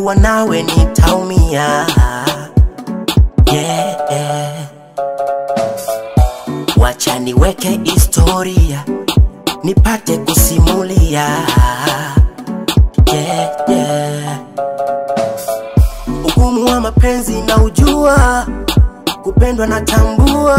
nikiwa nawe nitaumia. Yeah, yeah. Wacha niweke historia nipate kusimulia. Yeah, yeah. Ugumu wa mapenzi na ujua, kupendwa na tambua.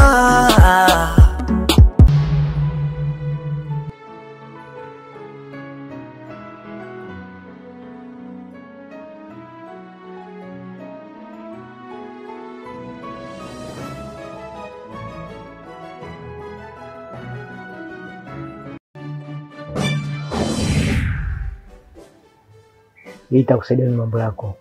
Hii itakusaidia na mambo yako.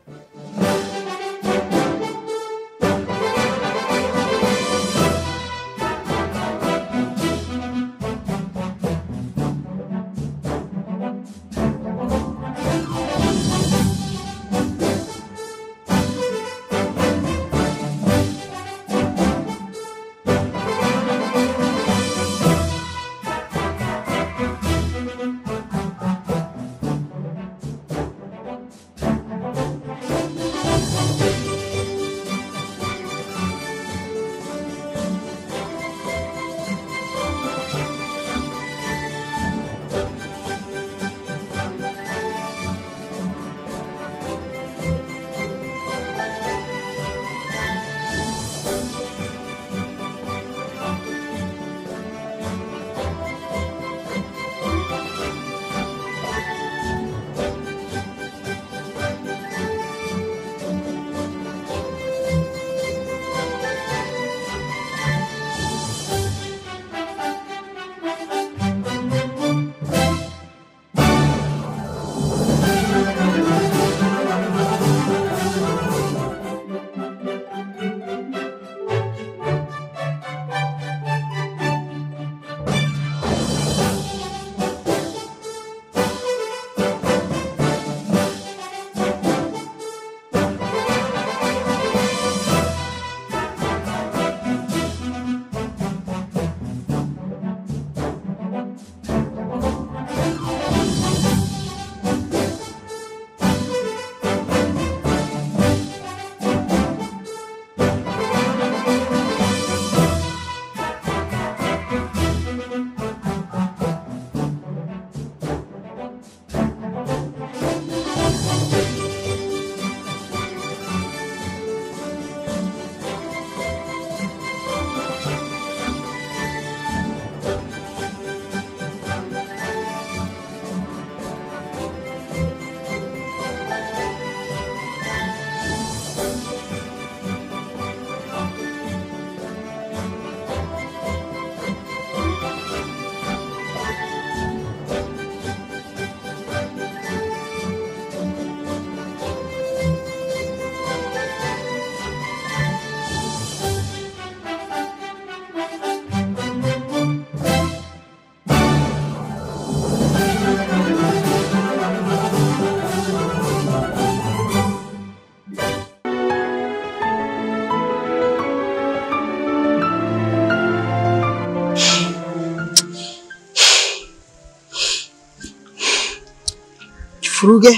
Furuge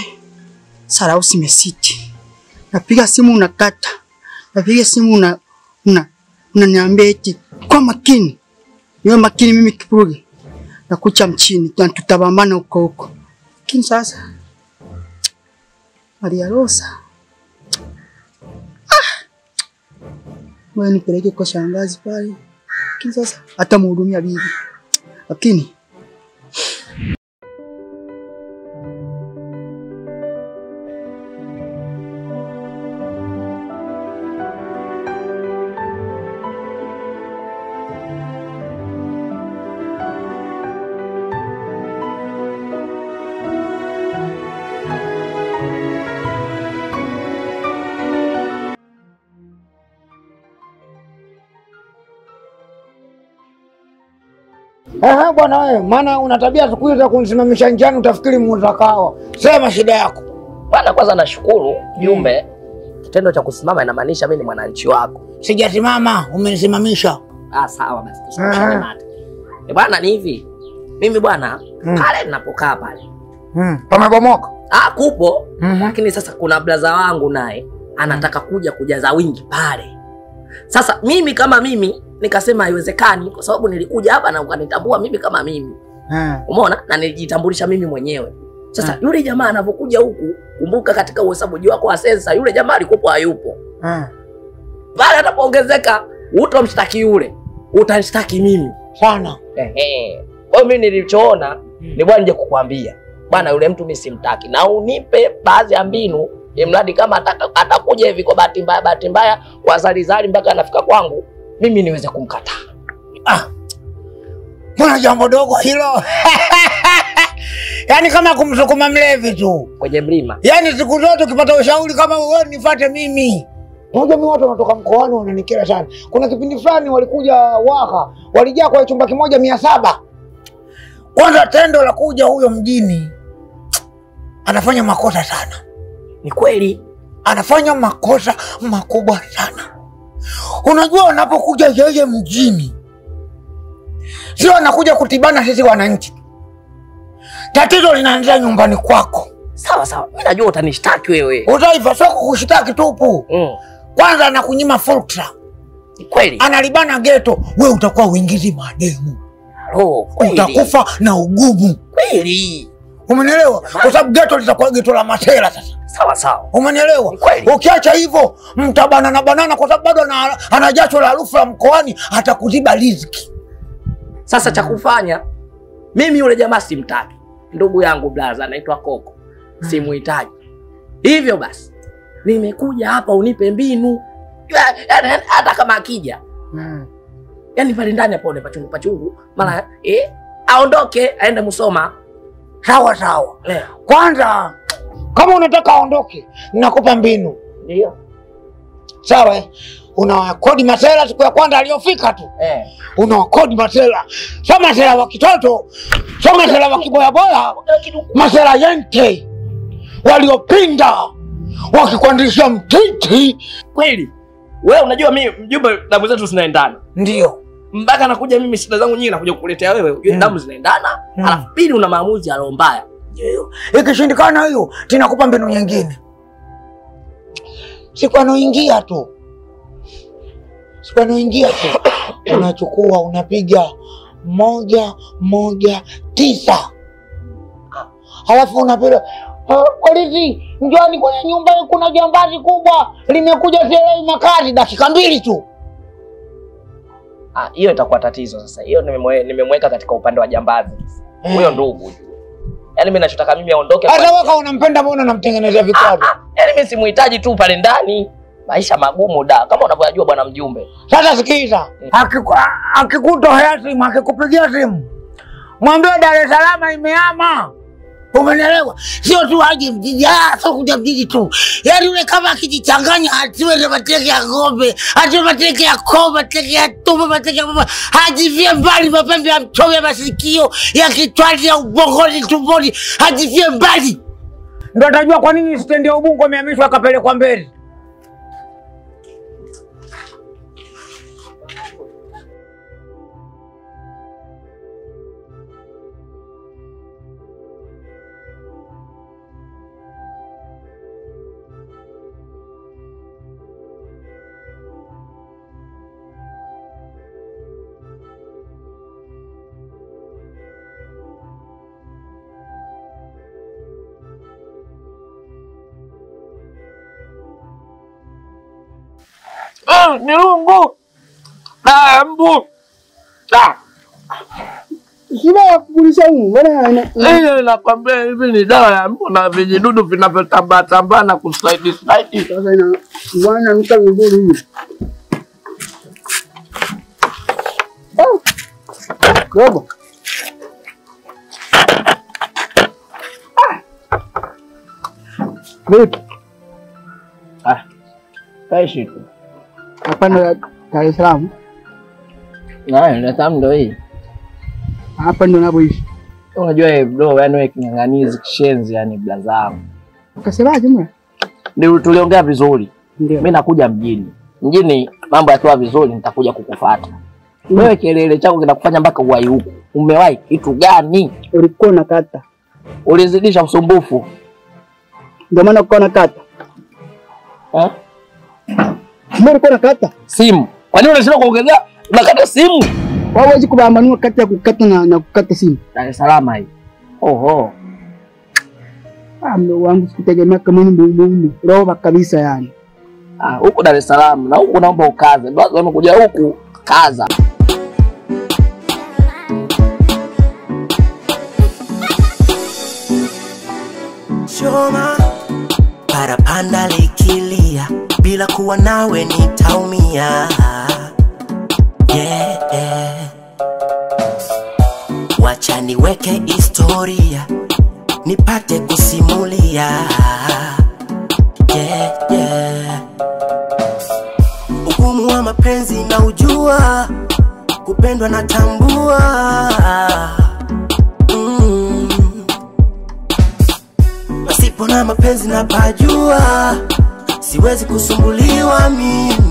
sarau simesiti. Napiga simu unakata, napiga simu una una unaniambia eti kwa makini, niwe makini. Mimi Kifuruge nakucha mchini, na tutabambana huko huko. Lakini sasa Maria Rosa, ah, wewe nipeleke kwa shangazi pale, lakini sasa hata mhudumia bibi, lakini Ehe, bwana wewe, maana una tabia siku hizi za kunisimamisha njiani utafikiri muuza kahawa. Sema shida yako. Bwana, kwanza nashukuru jumbe. Kitendo cha kusimama inamaanisha mimi ni mwananchi wako. Sijasimama, umenisimamisha. Ah, sawa basi, tusirushane mate. Eh, bwana, ni hivi mimi bwana, Mm. pale ninapokaa pale Hmm, pamebomoka. Ah, kupo Mhm. lakini sasa kuna blaza wangu naye anataka kuja kujaza wingi pale. Sasa mimi kama mimi nikasema haiwezekani, kwa sababu nilikuja hapa na ukanitambua mimi kama mimi, Eh. umeona, na nilijitambulisha mimi mwenyewe. Sasa Mm. yule jamaa anavyokuja huku, kumbuka katika uhesabuji wako wa sensa, yule jamaa alikuwa hayupo Eh. pale. Atapoongezeka utomshtaki yule, utanishtaki mimi. Sana. Ehe. Kwa hiyo mimi nilichoona ni bwana nije kukwambia bwana, yule mtu mimi simtaki, na unipe baadhi ya mbinu, imradi kama ataka- atakuja hivi kwa bahati mbaya, bahati mbaya kwa zalizali mpaka anafika kwangu, mimi niweze kumkataa. Mbona jambo dogo hilo? Yaani kama kumsukuma mlevi tu. kwenye mlima. Yaani siku zote ukipata ushauri kama wewe nifuate mimi. Unajua mimi watu wanatoka mkoani wananikera sana. Kuna kipindi fulani walikuja Waha, walijaa kwa chumba kimoja mia saba. Kwanza tendo la kuja huyo mjini anafanya makosa sana, Ni kweli anafanya makosa makubwa sana. Unajua, unapokuja yeye mjini, sio anakuja kutibana sisi wananchi. Tatizo linaanzia nyumbani kwako. sawa sawa, mimi najua utanishtaki wewe. Utaifa sio kukushtaki tupu. Mm. Kwanza anakunyima fursa, Ni kweli analibana geto, we utakuwa uingizi mademu, oh, kweli utakufa na ugumu. kweli, Umenielewa? Kwa sababu geto litakuwa geto la masela sasa. sawa sawa, Umenielewa? Ni kweli. Ukiacha hivyo mtabanana banana, kwa sababu bado ana, ana jasho la harufu ya mkoani, atakuziba riziki. Sasa cha kufanya mimi yule jamaa simtaki, ndugu yangu blaza anaitwa Koko, simuhitaji. Hivyo basi nimekuja hapa unipe mbinu, Ya- ya- hata kama akija yani pale ndani apone pachungu pachungu, mara eh, aondoke aende Musoma. Sawa sawa. Eh, Kwanza kama unataka aondoke, nakupa mbinu. ndio Sawa, eh? unawakodi masela siku ya kwanza aliyofika tu eh, unawakodi masela, sio masela wa kitoto, sio masela wa kiboyaboya, masela yente waliopinda wakikuandisha mtiti. kweli. Wewe unajua mimi mjumbe, damu zetu zinaendana Ndio mpaka nakuja mimi shida zangu nyingi nakuja kukuletea wewe, ujue Mm. damu zinaendana. Mm. Alafu pili, una maamuzi ya roho mbaya. Ndio. ikishindikana hiyo, tinakupa mbinu nyingine. Siku anaoingia tu, siku anaoingia tu, unachukua unapiga moja moja tisa, halafu unapiga "Ah, polisi, njoni kwenye nyumba hii, kuna jambazi kubwa limekuja Selai makazi, dakika mbili tu. Ah, hiyo itakuwa tatizo sasa. Hiyo nimemwe- nimemweka katika upande wa jambazi. Huyo ndugu. Yaani mimi nachotaka mimi aondoke. Hata kwa- waka unampenda, mbona unamtengenezea Ah, vikwazo? ah, Yaani mimi simuhitaji tu pale ndani. Maisha magumu da, kama unavyojua bwana mjumbe. Sasa sikiza, Akiku- akikutohea simu, akikupigia simu, mwambie Dar es Salaam imeama. Umenielewa? Sio tu aje mjini, ah, sio kuja mjini tu, yaani yule kama akijichanganya atiwe na mateke ya ng'ombe, atiwe mateke ya koo, mateke ya tumbo, mateke ya mama, ajivie mbali mapembe ya mchome ya masikio ya kichwani ya ubongoni tumboni, ajivie mbali, ndo atajua kwa nini stendi ya Ubungo imehamishwa akapelekwa mbele. Ah, Nirungu. Ah, mbu. Ah, Shida ya kupuliza humu, mbona ana- ile nakwambia hivi ni dawa ya mbu na vijidudu vinavyotambaa tambaa na kuslide slide. sasa ina bwana nuka vizuri hivi. Ah. Robo. Vipi? Ah. Kaishi tu. Hapa ndo Dar es Salaam. Na ile tamu ndio hii. Hapa ndo napoishi. Unajua eh bro, yani wewe king'ang'anizi kishenzi yani blaza wangu. Ukasemaje mwana? Ndio tuliongea vizuri. Ndio. Mimi nakuja mjini. Mjini mambo yakiwa vizuri nitakuja kukufuata. Wewe kelele chako kinakufanya mpaka uwai huku. Umewahi kitu gani? Ulikuwa unakata. Ulizidisha usumbufu. Ndio maana ukawa nakata. Eh? Mbona ulikuwa nakata? Simu. Kwa nini unashinda kuongezea? Unakata simu? Wewe huwezi kubambanua kati ya kukata na, na kukata simu. Dar es Salaam hii. Oho. Ah, mdogo wangu sikutegemea kama ni mbumbumu. Roba kabisa yani. Ah, huku Dar es Salaam na huku naomba ukaze. Ndio watu wamekuja huku kaza. choma parapanda likilia bila kuwa nawe nitaumia yeah, yeah. wacha niweke historia nipate kusimulia yeah, yeah. ugumu wa mapenzi na ujua kupendwa na tambua mm. Pasipo na mapenzi na pajua, siwezi kusumbuliwa mimi.